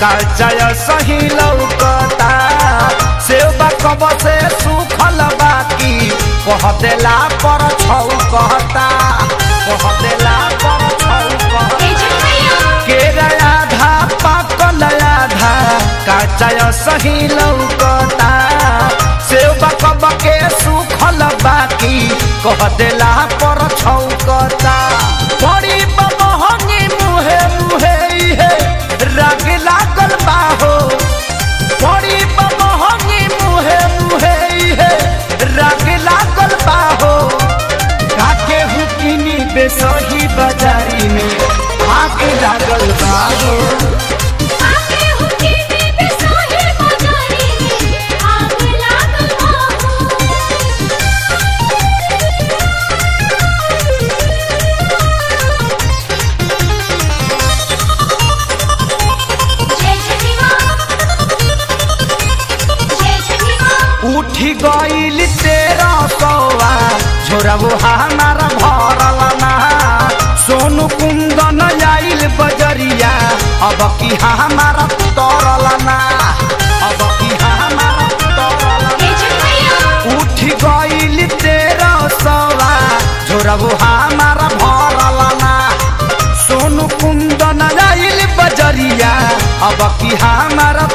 काचाय सही लौकता सेवा कब से सुखल बाकी कह देला पर छौ कहता कह देला पर छौ कहता केरा आधा पाकल आधा काचाय सही लौकता सेवा कब के सुखल बाकी कह देला पर छौकता बड़ी बमहंगी मुहे मुहे इहे राग लागल बाहो बड़ी बमहंगी मुहे मुहे इहे राग लागल बाहो काके हुकिनी बेसही बाजारी में आग लागल बाहो आके हुकी में बेसोहे बाजारी में आग लागल बाहो जय छठी माँ जय छठी माँ उठी गईल तेरा सौआ झोरबो हमार भरल ना सोनू कुंदन आइल बजरिया अब की हमार तरल ना अब की हमार तरल जय छठी मैया उठ गईल तेरा सौआ झोरबो हमार भरल ना सोनू कुंदन आइल बजरिया अब की हमार